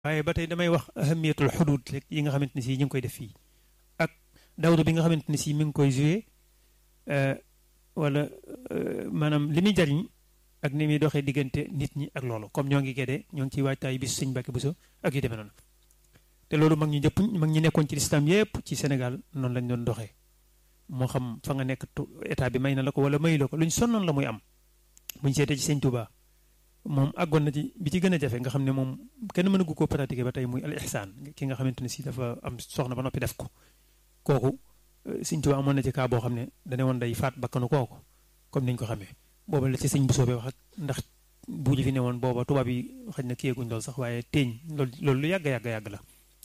waaye ba tey damay wax ahamiyatul xudud rek yi nga xamante ne si ñu ngi koy def fii ak dawru bi nga xamante ne si mi ngi koy joué wala maanaam li muy jariñ ak ni muy doxee diggante nit ñi ak loolu comme ñoo ngi gédee ñoo ngi ciy waajtaay bis sëñ Mbàkke Buso ak yu demee noonu te loolu mag ñu jëpp mag ñi nekkoon ci lislam yépp ci Sénégal noonu lañ doon doxee moo xam fa nga nekk état bi may na la ko wala mayu la ko luñ sonnoon la muy am buñ seetee ci sëñ Touba moom àggoon na ci bi ci gën a jafe nga xam ne moom kenn mënagu koo pratiquer ba tey muy al ihsaan ki nga xamante ne si dafa am soxna ba noppi def ko kooku sëñ Touba amoon na ci cas boo xam ne dane woon day faat bakkanu kooku comme niñ ko xamee booba la ci sëñ bu soobee wax ak ndax bu ñu fi ne woon booba tubaab yi xëy na kiyeeguñ loolu sax waaye teeñ loolu loolu lu yàgg yàgg yàgg la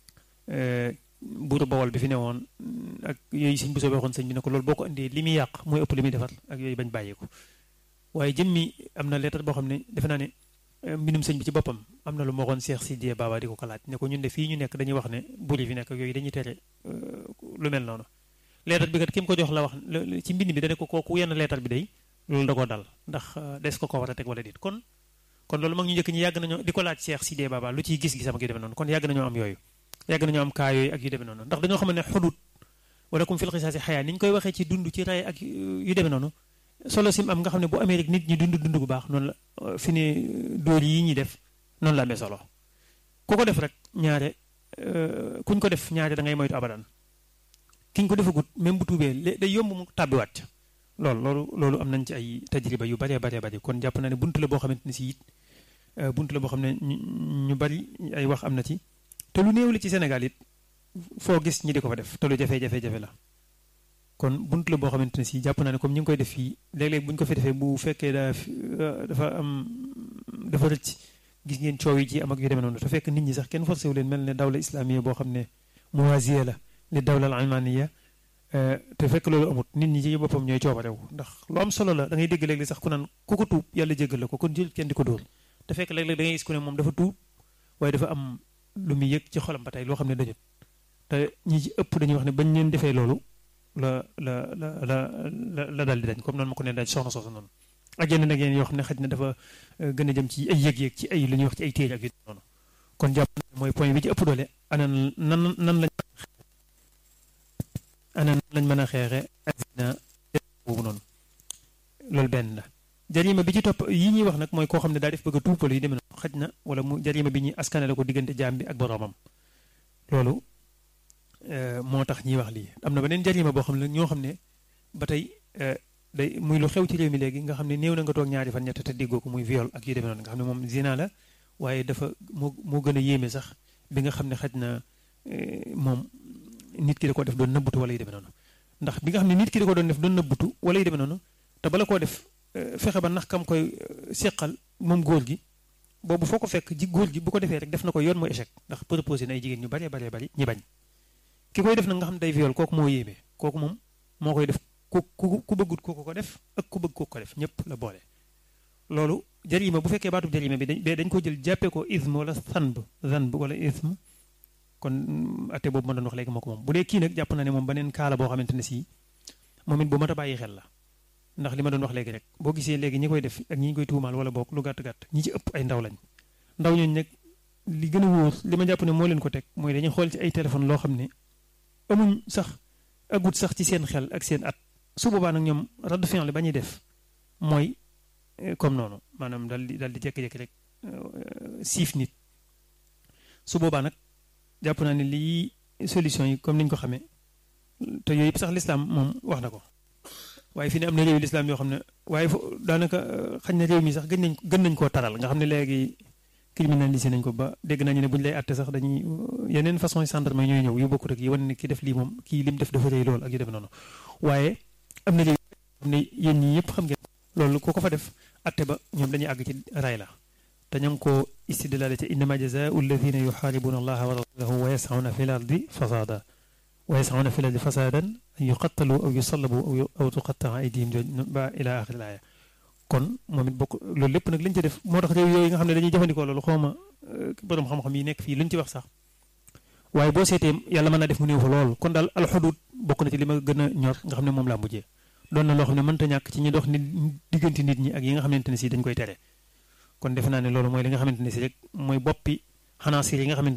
buuru bawol bi fi ne woon ak yooyu sëñ bu soobee waxoon sëñ bi ne ko loolu boo ko indee li muy yàq mooy ëpp li muy defar ak yooyu bañ bàyyeeku waaye jëmmi am na lettre boo xam ne defe naa ne mbindum sëñ bi ci boppam am na lu ma waxoon Cheikh Sidiye Baba di ko ko laaj ne ko ñun de fii ñu nekk dañuy wax ne buur yi fi nekk yooyu dañuy tere lu mel noonu lettre bi kat ki mu ko jox la wax ci mbind bi dane ko kooku yenn lettre bi day loolu da koo dal ndax des ko ko war a teg wala déet kon kon loolu mag ñu njëkk ñi yàgg nañoo di ko laaj Cheikh Sidiye Baba lu ciy gis-gisam ak yu demee noonu kon yàgg nañoo am yooyu yàgg nañoo am kaa yooyu ak yu demee noonu ndax dañoo xam ne xudut wala kum fil xisaasi xayaa ni ñu koy waxee ci dund ci ray ak yu demee noonu solo sim am nga xam ne bu amee rek nit ñi dund dund bu baax noonu la fi ne dóor yi ñuy def noonu la amee solo ku ko def rek ñaare kuñ ko def ñaare da ngay moytu abadan kiñ ko defagut même bu tuubee day yomb mu tàbbiwaat ca loolu loolu loolu am nañ ci ay tajriba yu baree baree bari kon jàpp naa ne buntu la boo xamante ne si it buntu la boo xam ne ñu bari ay wax am na ci te lu néew li ci Sénégal it foo gis ñi di ko fa def te lu jafe-jafe-jafe la kon buntu la boo xamante ne si jàpp naa ne comme ñi ngi koy def fii léeg-léeg bu ñu ko fi defee bu fekkee daa dafa am dafa rëcc gis ngeen coow yi ci am ak yu demee noonu te fekk nit ñi sax kenn forcé wu leen mel ne dawla islamiya boo xam ne muwaziya la li dawla al almaniya te fekk loolu amut nit ñi ci boppam ñooy coobarew ndax lu am solo la da ngay dégg léeg-léeg sax ku naan ku ko tuub yàlla jéggal la ko kon jël kenn di ko dóor te fekk léeg-léeg da ngay gis ku ne moom dafa tuub waaye dafa am lu muy yëg ci xolam ba tey loo xam ne dañut te ñi ci ëpp dañuy wax ne bañ leen defee loolu la la la la la la dal di dañ comme noonu ma ko ne dañ soxna soosu noonu ak yeneen ak yeneen yoo xam ne xaj na dafa gën a jëm ci ay yëg-yëg ci ay lu ñuy wax ci ay téere ak yu noonu kon jàpp mooy point bi ci ëpp doole ana nan nan lañ ana nan lañ mën a xeexe ak zina boobu noonu loolu benn la jarima bi ci topp yi ñuy wax nag mooy koo xam ne daa def bëgg a tuupal yi demee noonu xaj na wala mu jarima bi ñuy askanale ko diggante jaam bi ak boroomam loolu moo tax ñuy wax lii am na beneen jarima boo xam ne ñoo xam ne ba tey day muy lu xew ci réew mi léegi nga xam ne néew na nga toog ñaari fan ñett te déggoo ko muy viol ak yu demee noonu nga xam ne moom zina la waaye dafa moo moo gën a yéeme sax bi nga xam ne xaj na moom nit ki da ko def doon nëbbutu wala yu demee noonu ndax bi nga xam ne nit ki da ko doon def doon nëbbutu wala yu demee noonu te bala koo def fexe ba nax kam koy seqal moom góor gi boobu foo ko fekk ji góor gi bu ko defee rek def na ko yoon mooy échec ndax proposé na ay jigéen ñu baree baree bari ñi bañ ki koy def nag nga xam ne day viol kooku moo yéeme kooku moom moo koy def ku ku ku bëggut ku ko def ak ku bëgg ku ko def ñëpp la boole loolu jarima bu fekkee baatub jarima bi dañ dañ ko jël jàppee ko ism wala sanb zanb wala ism kon atte boobu ma doon wax léegi moo ko moom bu dee kii nag jàpp na ne moom beneen kaala boo xamante ne si moom it bu mat a bàyyi xel la ndax li ma doon wax léegi rek boo gisee léegi ñi koy def ak ñi koy tuumaal wala boog lu gàtt-gàtt ñi ci ëpp ay ndaw lañ ndaw ñooñu nag li gën a wóor li ma jàpp ne moo leen ko teg mooy dañuy xool ci ay téléphone loo xam ne amuñ sax agut sax ci seen xel ak seen at su boobaa nag ñoom radd fin la ba ñuy def mooy comme noonu maanaam dal di dal di jékki-jékki rek siif nit su boobaa nag jàpp naa ne lii solution yi comme ni ñu ko xamee te yooyu yëpp sax lislaam moom wax na ko waaye fi ne am na réew lislaam yoo xam ne waaye fo daanaka xañ na réew mi sax gën nañ gën nañ koo taral nga xam ne léegi criminalisé nañ ko ba dégg nañu ne bu ñu lay àtte sax dañuy yeneen façon yi gendarme ñooy ñëw yu bokkut ak yi wane ne ki def lii moom kii lim def dafa rëy lool ak yu def noonu waaye am na réew xam ne yéen ñii yëpp xam ngeen loolu ku ko fa def àtte ba ñoom dañuy àgg ci ray la te ña ngi ko istidlaale ci innama jazaau alladina yuxaaribuna allaha wa rasulahu wa yasauna fi l ardi fasada wa yasauna fi l ardi fasadan an yuqattalu aw yusallabu aw tuqattaa aydihim ba ila axiri laaya kon moom it bokk loolu lépp nag lañ ci def moo tax réew yooyu nga xam ne dañuy jëfandikoo loolu xawma borom xam-xam yi nekk fii luñ ci wax sax waaye boo seetee yàlla mën naa def mu néew fa lool kon daal alxudud bokk na ci li ma gën a ñor nga xam ne moom laa mujjee doon na loo xam ne mënta ñàkk ci ñi dox nit diggante nit ñi ak yi nga xamante ne si dañ koy tere kon defe naa ne loolu mooy li nga xamante ne si rek mooy boppi xanaasir yi nga xamante